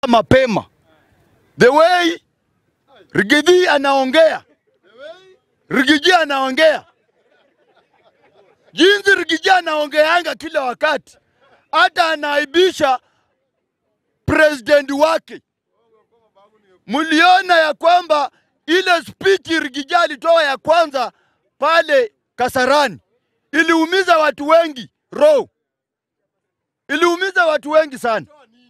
mapema. The way Rigiji anaongea, Rigiji anaongea jinsi Rigiji anaongeanga kila wakati, hata anaibisha president wake. Mliona ya kwamba ile speech Rigiji alitoa ya kwanza pale Kasarani iliumiza watu wengi roho, iliumiza watu wengi sana.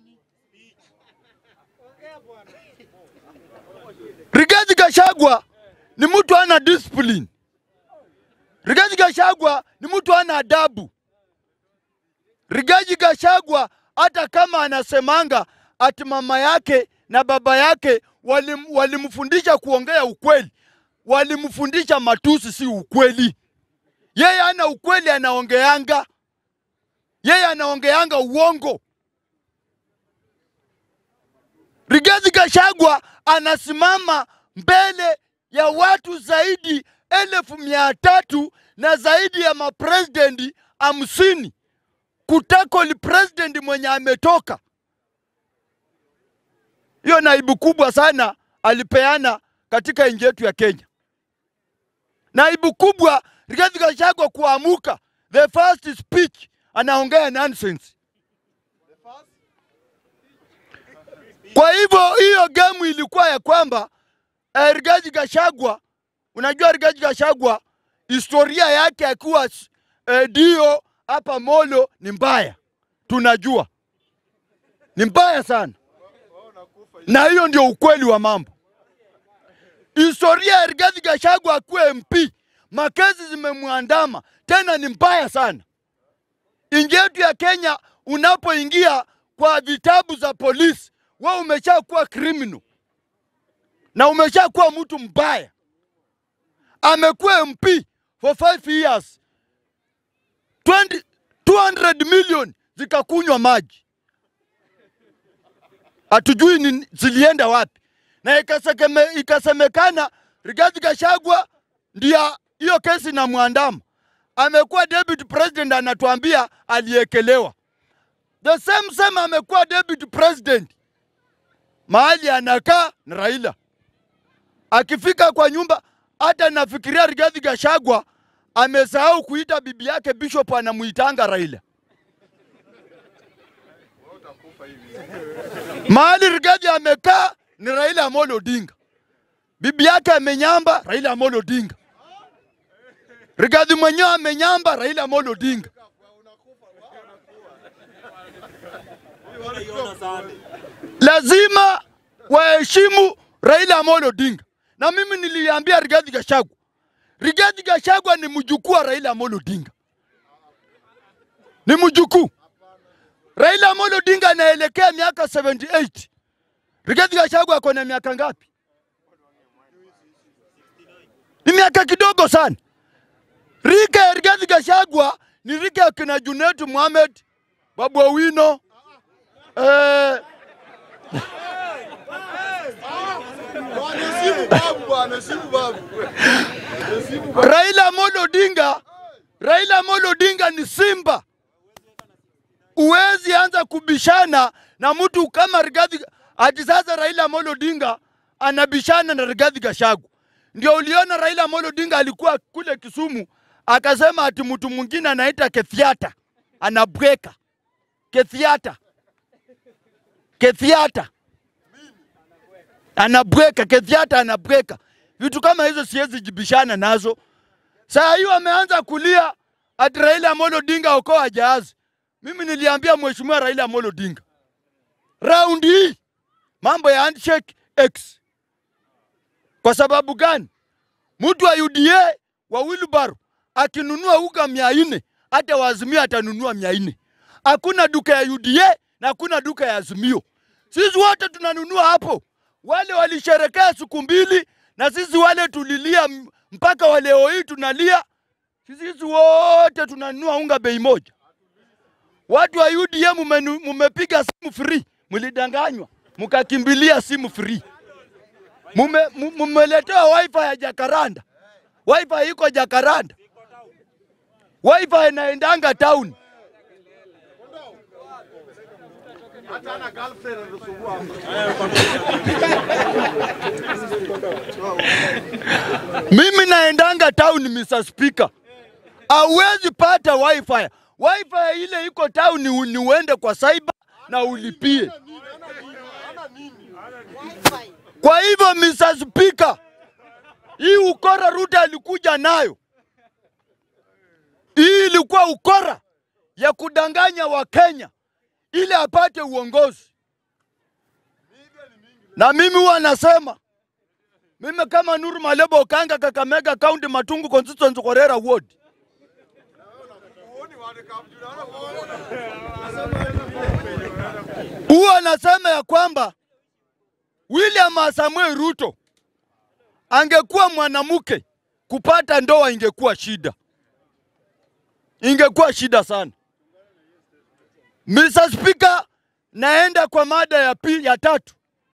Rigathi Gachagua ni mtu ana discipline. Rigathi Gachagua ni mtu ana adabu. Rigathi Gachagua hata kama anasemanga ati mama yake na baba yake walim, walimfundisha kuongea ukweli, walimfundisha matusi, si ukweli. Yeye ana ukweli, anaongeanga yeye anaongeanga uongo. Rigathi Gachagua anasimama mbele ya watu zaidi elfu mia tatu na zaidi ya mapresidenti hamsini kutakoli president mwenye ametoka. Hiyo naibu kubwa sana alipeana katika nchi yetu ya Kenya. Naibu kubwa Rigathi Gachagua kuamuka, the first speech anaongea nonsense. Kwa hivyo hiyo gemu ilikuwa ya kwamba eh, Rigathi Gachagua, unajua Rigathi Gachagua historia yake akiwa eh, dio hapa Molo ni mbaya, tunajua ni mbaya sana, na hiyo ndio ukweli wa mambo. Historia ya Rigathi Gachagua akuwe MP, makesi zimemwandama tena, ni mbaya sana. Nchi yetu ya Kenya, unapoingia kwa vitabu za polisi, wewe umeshakuwa criminal na umeshakuwa mtu mbaya. Amekuwa MP for five years 20, 200 million zikakunywa maji, hatujui ni zilienda wapi, na ikasekeme, ikasemekana Rigathi Gachagua ndia hiyo kesi na mwandama. Amekuwa deputy president, anatuambia aliekelewa. The same same amekuwa deputy president, mahali anakaa na Raila, akifika kwa nyumba, hata nafikiria Rigathi Gachagua amesahau kuita bibi yake Bishop, anamuitanga Raila. Mahali Rigathi amekaa ni Raila Amolo Odinga, bibi yake amenyamba Raila Amolo Odinga, Rigathi mwenyewe amenyamba Raila Amolo Odinga. Lazima waheshimu Raila Amolo Odinga, na mimi niliambia Rigathi Gachagua, Rigathi Gachagua ni mjukuu wa Raila Amolo Odinga, ni mjukuu. Raila Amolo Odinga anaelekea miaka 78. Rigathi Gachagua ako na miaka ngapi? Ni miaka kidogo sana. Rika ya Rigathi Gachagua ni rika ya kina Junet Mohamed, Babu Owino, eh, Heshimu babu bwana, heshimu babu. Heshimu babu. Raila Amolo Odinga, Raila Amolo Odinga ni simba. Uwezi anza kubishana na mtu kama Rigathi. Ati sasa Raila Amolo Odinga anabishana na Rigathi Gachagua. Ndio uliona Raila Amolo Odinga alikuwa kule Kisumu akasema ati mtu mwingine anaita Kethiata anabweka. Kethiata, Kethiata anabweka, Kethiata anabweka. Vitu kama hizo siwezi jibishana nazo. Saa hiyo ameanza kulia ati Raila Amolo Odinga okoa jahazi. Mimi niliambia mheshimiwa Raila Amolo Odinga, raundi hii mambo ya handshake X. Kwa sababu gani? Mtu wa UDA wa Wilbaro akinunua uga mia nne hata wa Azimio atanunua mia nne. Hakuna duka ya UDA na hakuna duka ya Azimio. Sisi wote tunanunua hapo. Wale walisherekea siku mbili na sisi wale tulilia m- mpaka wa leo hii tunalia. Sisi wote tunanunua unga bei moja. Watu wa UDA mumenu- mumepiga simu free, mlidanganywa mkakimbilia simu free. Mume- mu- Mumeletewa wifi ya Jakaranda, wifi iko Jakaranda, wifi inaendanga town. Mimi naendanga town Mr. Speaker. Hauwezi pata wifi. Wifi ile iko town ni, ni uende kwa cyber na ulipie. Kwa hivyo Mr. Speaker, hii ukora Ruto alikuja nayo, hii ilikuwa ukora ya kudanganya Wakenya ili apate uongozi. Na mimi huwa nasema mimi kama Nuru Malebo Okanga, Kakamega County, Matungu constituency, Korera ward, huwa nasema ya kwamba William Samuel Ruto angekuwa mwanamke, kupata ndoa ingekuwa shida, ingekuwa shida sana. Mr. Speaker, naenda kwa mada ya pili, ya tatu.